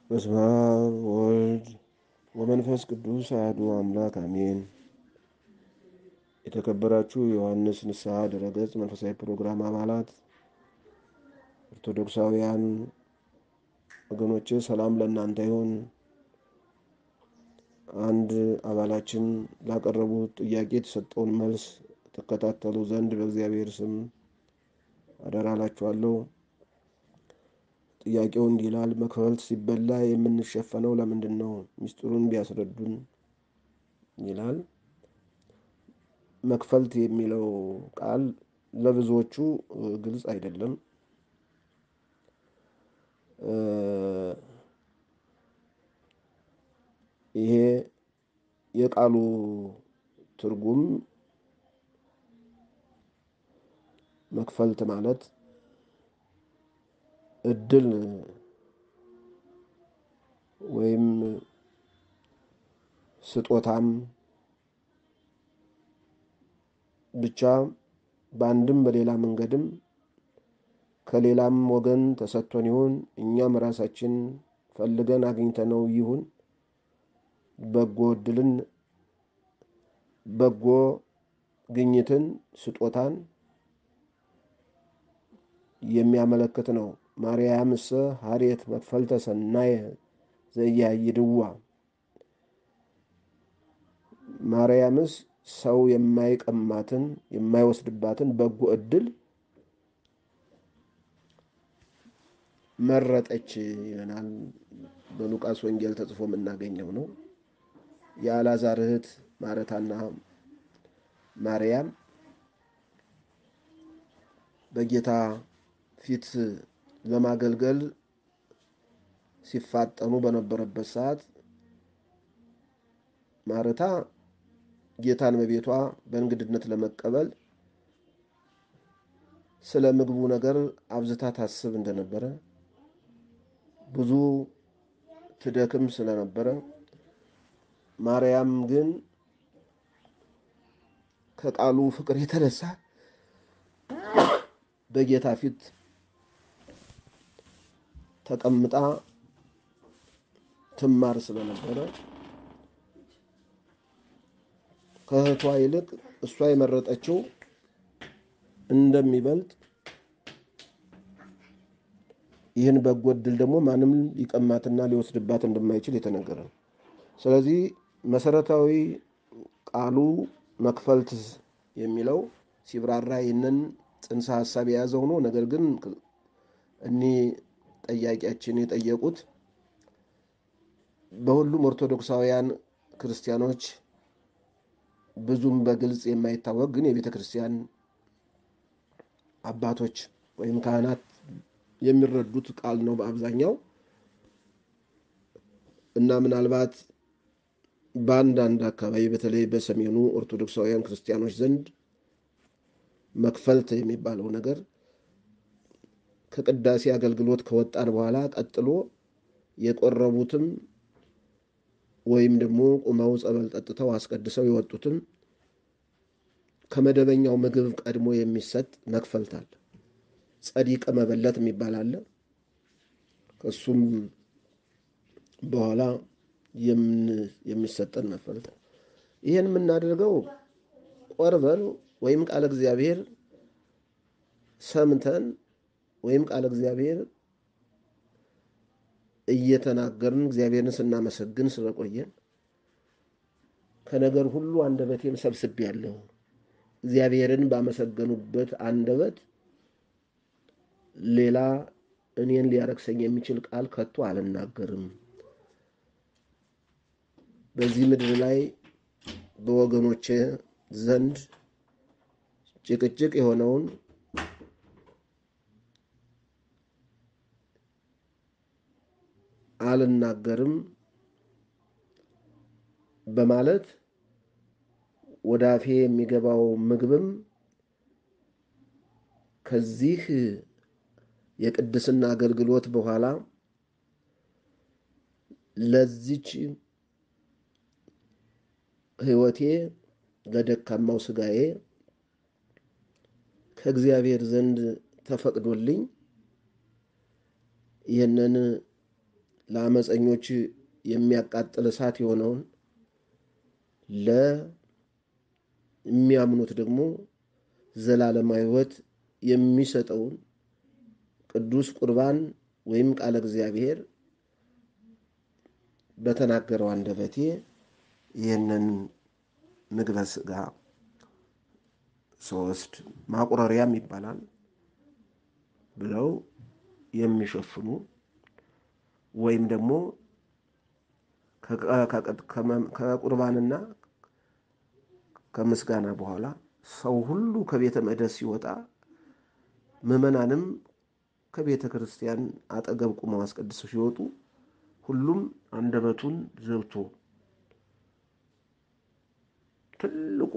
በስመ አብ ወልድ ወመንፈስ ቅዱስ አሐዱ አምላክ አሜን። የተከበራችሁ የዮሐንስ ንስሐ ድረገጽ መንፈሳዊ ፕሮግራም አባላት ኦርቶዶክሳውያን ወገኖቼ ሰላም ለእናንተ ይሁን። አንድ አባላችን ላቀረቡት ጥያቄ የተሰጠውን መልስ ተከታተሉ ዘንድ በእግዚአብሔር ስም አደራ እላችኋለሁ። ጥያቄው እንዲህ ይላል። መክፈልት ሲበላ የምንሸፈነው ለምንድን ነው? ሚስጥሩን ቢያስረዱን ይላል። መክፈልት የሚለው ቃል ለብዙዎቹ ግልጽ አይደለም። ይሄ የቃሉ ትርጉም መክፈልት ማለት እድል ወይም ስጦታም ብቻ በአንድም በሌላ መንገድም ከሌላም ወገን ተሰጥቶን ይሁን እኛም ራሳችን ፈልገን አግኝተነው ይሁን በጎ እድልን፣ በጎ ግኝትን፣ ስጦታን የሚያመለክት ነው። ማርያምሰ ሀሬት መክፈልተ ሰናየ ዘያይድዋ ማርያምስ ሰው የማይቀማትን የማይወስድባትን በጎ እድል መረጠች ይለናል። በሉቃስ ወንጌል ተጽፎ የምናገኘው ነው። የአልዓዛር እህት ማረታና ማርያም በጌታ ፊት ለማገልገል ሲፋጠኑ በነበረበት ሰዓት ማረታ ጌታን በቤቷ በእንግድነት ለመቀበል ስለ ምግቡ ነገር አብዝታ ታስብ እንደነበረ ብዙ ትደክም ስለነበረ ማርያም ግን ከቃሉ ፍቅር የተነሳ በጌታ ፊት ተቀምጣ ትማር ስለነበረ ከእህቷ ይልቅ እሷ የመረጠችው እንደሚበልጥ ይህን በጎ እድል ደግሞ ማንም ሊቀማትና ሊወስድባት እንደማይችል የተነገረ ነው። ስለዚህ መሰረታዊ ቃሉ መክፈልት የሚለው ሲብራራ ይህንን ጽንሰ ሀሳብ የያዘ ሆኖ ነገር ግን እኒህ ጠያቂያችን የጠየቁት በሁሉም ኦርቶዶክሳውያን ክርስቲያኖች ብዙም በግልጽ የማይታወቅ ግን የቤተ ክርስቲያን አባቶች ወይም ካህናት የሚረዱት ቃል ነው በአብዛኛው እና ምናልባት በአንዳንድ አካባቢ በተለይ በሰሜኑ ኦርቶዶክሳውያን ክርስቲያኖች ዘንድ መክፈልት የሚባለው ነገር ከቅዳሴ አገልግሎት ከወጣን በኋላ ቀጥሎ የቆረቡትም ወይም ደግሞ ቁመው ጸበል ጠጥተው አስቀድሰው የወጡትም ከመደበኛው ምግብ ቀድሞ የሚሰጥ መክፈልት አለ። ጸዲቀ መበለት የሚባል አለ። ከሱም በኋላ የሚሰጠን መክፈልት ነው። ይህን የምናደርገው ቆርበን ወይም ቃለ እግዚአብሔር ሰምተን ወይም ቃለ እግዚአብሔር እየተናገርን እግዚአብሔርን ስናመሰግን ስለቆየን ከነገር ሁሉ አንደበቴን ሰብስቤያለሁ። እግዚአብሔርን ባመሰገኑበት አንደበት ሌላ እኔን ሊያረክሰኝ የሚችል ቃል ከቶ አልናገርም። በዚህ ምድር ላይ በወገኖቼ ዘንድ ጭቅጭቅ የሆነውን አልናገርም በማለት ወደ አፌ የሚገባው ምግብም ከዚህ የቅድስና አገልግሎት በኋላ ለዚች ሕይወቴ ለደካማው ስጋዬ ከእግዚአብሔር ዘንድ ተፈቅዶልኝ ይህንን ለአመፀኞች የሚያቃጥል እሳት የሆነውን ለሚያምኑት ደግሞ ዘላለማዊ ሕይወት የሚሰጠውን ቅዱስ ቁርባን ወይም ቃለ እግዚአብሔር በተናገረው አንደበቴ ይህንን ምግበ ሥጋ ሶስት ማቁረሪያም ይባላል ብለው የሚሸፍኑ ወይም ደግሞ ከቁርባንና ከምስጋና በኋላ ሰው ሁሉ ከቤተ መቅደስ ሲወጣ ምዕመናንም ከቤተ ክርስቲያን አጠገብ ቁመው አስቀድሰው ሲወጡ ሁሉም አንደበቱን ዘብቶ ትልቁ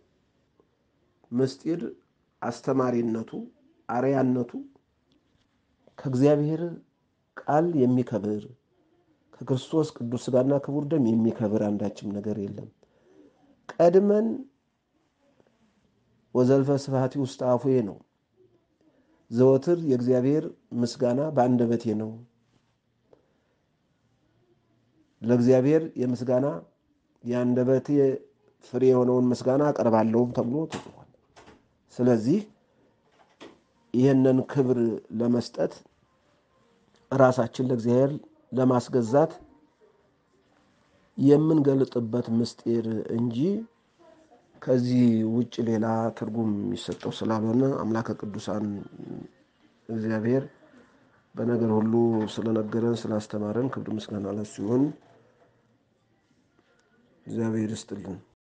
ምስጢር አስተማሪነቱ አርያነቱ ከእግዚአብሔር ቃል የሚከብር ከክርስቶስ ቅዱስ ሥጋና ክቡር ደም የሚከብር አንዳችም ነገር የለም። ቀድመን ወዘልፈ ስብሐቲ ውስጥ አፉዬ ነው። ዘወትር የእግዚአብሔር ምስጋና በአንደበቴ ነው። ለእግዚአብሔር የምስጋና የአንደበቴ ፍሬ የሆነውን ምስጋና አቀርባለሁም ተብሎ ተጽፏል። ስለዚህ ይህንን ክብር ለመስጠት ራሳችን ለእግዚአብሔር ለማስገዛት የምንገልጥበት ምስጢር እንጂ ከዚህ ውጭ ሌላ ትርጉም የሚሰጠው ስላልሆነ አምላከ ቅዱሳን እግዚአብሔር በነገር ሁሉ ስለነገረን ስላስተማረን ክብር ምስጋና ለእሱ ይሁን። እግዚአብሔር ይስጥልን።